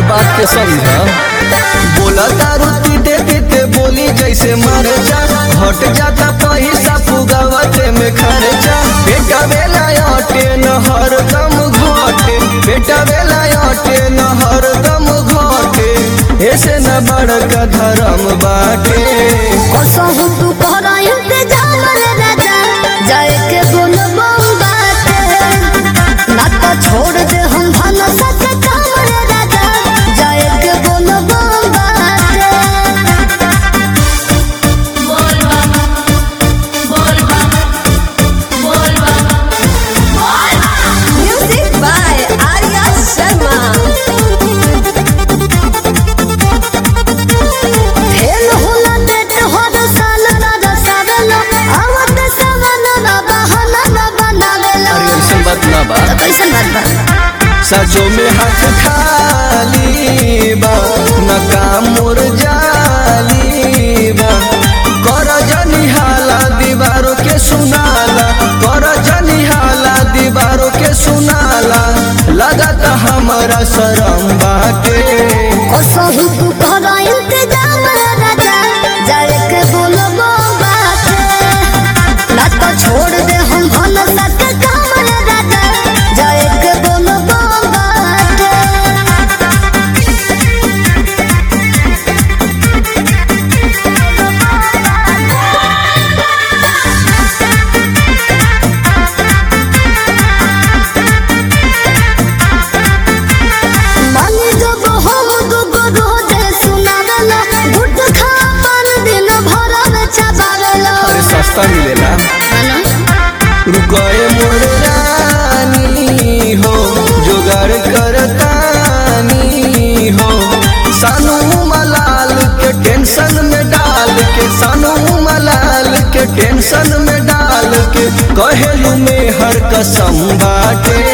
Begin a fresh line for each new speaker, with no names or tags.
बात के समझा बोला दारू पीते पीते बोली जैसे मर जा हट जाता पैसा पुगावते में खर्चा बेटा बेला अटे न हर दम घटे बेटा बेला अटे न हर दम घटे ऐसे न बड़का धर्म बाटे
कसहु तू कहरा इंतजाम रे राजा जाए के बोलबो बाटे ना तो छोड़ दे हम धन सच काम रे राजा जाए के बोलबो बाटे music by Arya Sharma fail होला नेट हर साल राजा सावेलो आवत सवन ना बहाना ना बनावेलो
अरे ऐसन बात ना बा
तो कैसन बात बा
सचो में हाथ खाली बा न काम मोर जाली बा कर जनी हाला दीवारों के सुनाला कर जनी हाला दीवारों के सुनाला लगता हमारा शरम बाटे
कसहु तू कहरा इंतजाम रे राजा जाए के बोलबो बाटे ना तो छोड़ दे हम धन सच काम रे राजा जाए के बोलबो बाटे मानी जब हम दुगो रोजे सुनावेला गुट खा पर दिन भर में चबावेला
अरे सस्ता मिलेला रुकए मोर रानी हो जोगाड़ करतानी हो सानू मलाल के टेंशन में डाल के सानू मलाल के टेंशन में डाल के कहेलू में हर कसम बाटे